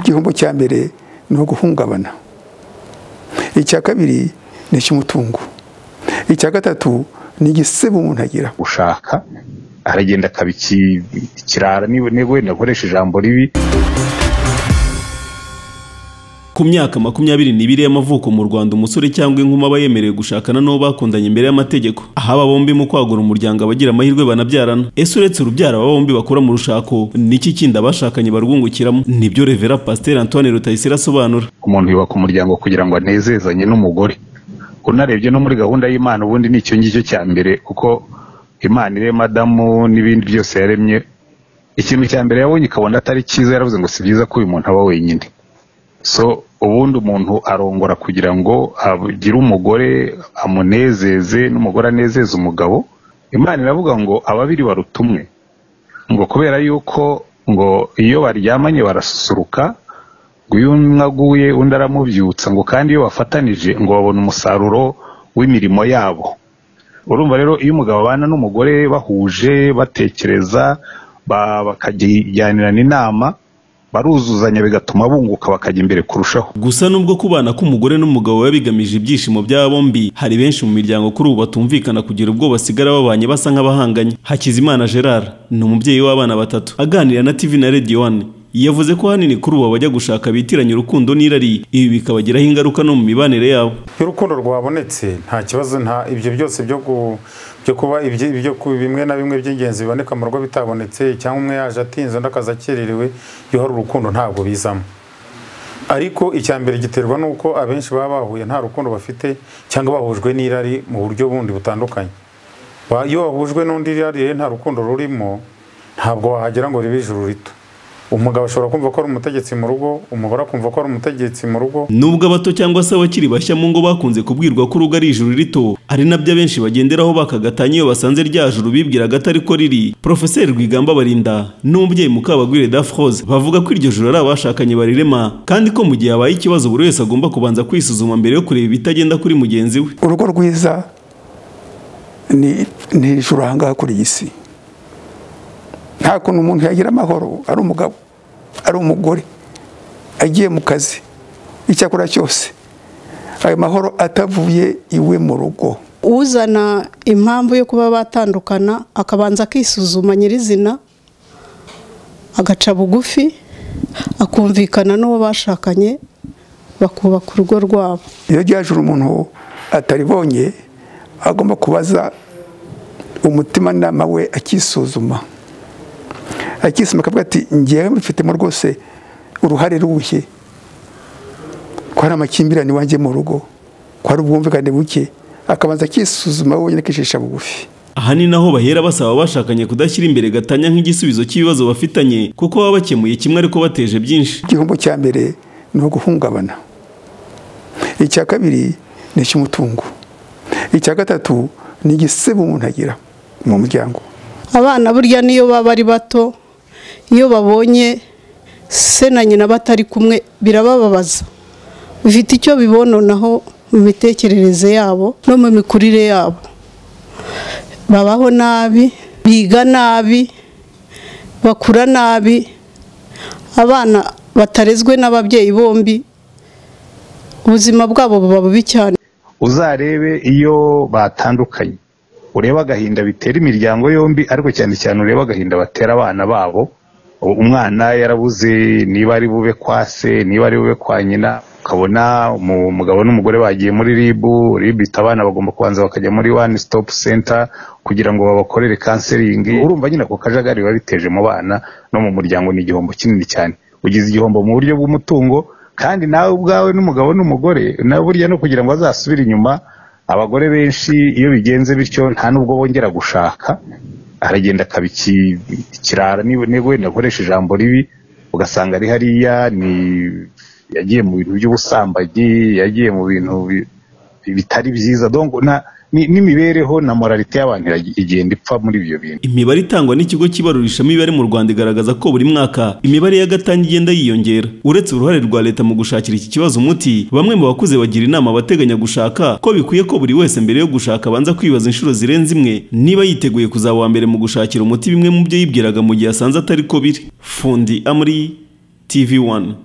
igihombo cya mbere ni uguhungabana icya kabiri ni icy'umutungo icya gatatu ni igisebo umuntu agira ushaka aragenda akabikirara niba wenda akoresha ijambo ribi ku myaka makumyabiri n'ibiri y'amavuko mu rwanda umusore cyangwa inkumi aba yemerewe gushakana n'uwo bakundanye imbere y'amategeko aho aba bombi mu kwagura umuryango abagira amahirwe banabyarana ese uretse urubyaro aba bombi bakura mu rushako niki kindi abashakanye barwungukiramo nibyo revera pasiteri antoine rutayisire asobanura umuntu yubaka umuryango kugira ngo anezezanye n'umugore unarebye no muri gahunda y'imana ubundi ni icyo ngicyo cya mbere kuko imana ire madamu n'ibindi byose yaremye ikintu cya mbere yabonye ikabona atari cyiza yaravuze ngo si byiza ko uyu muntu aba wenyine so ubundi umuntu arongora kugira ngo agire umugore amunezeze n'umugore anezeze umugabo imana iravuga ngo ababiri baruta umwe ngo kubera yuko ngo iyo baryamanye barasusuruka ngo uyu umwe aguye undi aramubyutsa ngo kandi iyo bafatanije ngo babona umusaruro w'imirimo yabo urumva rero iyo umugabo abana n'umugore bahuje batekereza bakajyanirana inama baruzuzanya bigatuma bunguka bakajya imbere kurushaho gusa nubwo kubana k'umugore n'umugabo biba bigamije ibyishimo by'aba bombi hari benshi mu miryango kuri ubu batumvikana kugira ubwo basigara babanye basa nk'abahanganye hakizimana gerard ni umubyeyi w'abana batatu aganira na tv na radio one yavuze ko hanini kuri ubu abajya gushaka bitiranya urukundo n'irari ibi bikabagiraho ingaruka no mu mibanire yabo iyo urukundo rwabonetse nta kibazo nta ibyo byose byo ku- byo kuba ibyo ibyo ku- bimwe na bimwe by'ingenzi biboneka mu rugo bitabonetse cyangwa umwe yaje atinze undi akaza akererewe iyo hari urukundo ntabwo bizamo ariko icya mbere giterwa n'uko abenshi baba bahuye nta rukundo bafite cyangwa bahujwe n'irari mu buryo bundi butandukanye Ba- iyo wahujwe n'undi irarire nta rukundo rurimo ntabwo wahagira ngo ribe ijuru rito umugabo ashobora kumva ko ari umutegetsi mu rugo umugore akumva ko ari umutegetsi mu rugo nubwo abato cyangwa se abakiri bashya mu ngo bakunze kubwirwa ko urugo ari ijuru rito ari nabyo abenshi bagenderaho bakagatanya iyo basanze rya juru bibwiraga atari ko riri porofeseri rwigamba barinda n'umubyeyi mukabagwire dafroze bavuga ko iryo juru ari abashakanye barirema kandi ko mu gihe habaye ikibazo buri wese agomba kubanza kwisuzuma mbere yo kureba ibitagenda kuri mugenzi we urugo rwiza ni ni ijuru ahangaha kuri iyi si nta kuntu umuntu yagira amahoro ari umugabo ari umugore agiye mu kazi icyakora cyose ayo mahoro atavuye iwe mu rugo uzana impamvu yo kuba batandukana akabanza akisuzuma nyirizina agaca bugufi akumvikana n'uwo bashakanye bakubaka urugo rwabo iyo ryajura umuntu ataribonye agomba kubaza umutimanama we akisuzuma akisuzuma akavuga ati ngewe mbifitemo rwose uruhare ruhe ko hari amakimbirane iwanjye mu rugo ko hari ubwumvikane buke akabanza akisuzuma we wenyine akicisha bugufi aha ni naho bahera basaba abashakanye kudashyira imbere gatanya nk'igisubizo cy'ibibazo bafitanye kuko baba bakemuye kimwe ariko bateje byinshi igihombo cya mbere ni uguhungabana icya kabiri ni icy'umutungo icya gatatu ni igisebo umuntu agira mu muryango abana burya niyo baba ari bato iyo babonye se na nyina batari kumwe birabababaza bifite icyo bibononaho mu mitekerereze yabo no mu mikurire yabo babaho nabi biga nabi bakura nabi abana batarezwe n'ababyeyi bombi ubuzima bwabo buba bubi cyane uzarebe iyo batandukanye urebe agahinda bitera imiryango yombi ariko cyane cyane urebe agahinda batera abana babo umwana yarabuze niba ari bube kwa se niba ari bube kwa nyina ukabona umu- umugabo n'umugore bagiye muri ribu ribu ita abana bagomba kubanza bakajya muri one stop center kugira ngo babakorere kanseringi urumva nyine ako kajagari biba biteje mu bana no mu muryango ni igihombo kinini cyane ugize igihombo mu buryo bw'umutungo kandi nawe ubwawe n'umugabo n'umugore nawe burya no kugira ngo azasubire inyuma abagore benshi iyo bigenze bityo nta n'ubwo bongera gushaka aragenda akabikirara niba niba wenda akoresha ijambo ribi ugasanga ari hariya ni yagiye mu bintu by'ubusambanyi yagiye mu bintu bi- bitari byiza donc na- ni- n'imibereho na moralite y'abantu irag- igenda ipfa muri ibyo bintu imibare itangwa n'ikigo cy'ibarurisha imibare mu rwanda igaragaza ko buri mwaka imibare y'agatangi igenda yiyongera uretse uruhare rwa leta mu gushakira iki kibazo umuti bamwe mu bakuze bagira inama abateganya gushaka ko bikwiye ko buri wese mbere yo gushaka abanza kwibaza inshuro zirenze imwe niba yiteguye kuzaba uwa mbere mu gushakira umuti bimwe mu byo yibwiraga mu gihe asanze atari ko biri fundi amuri tv one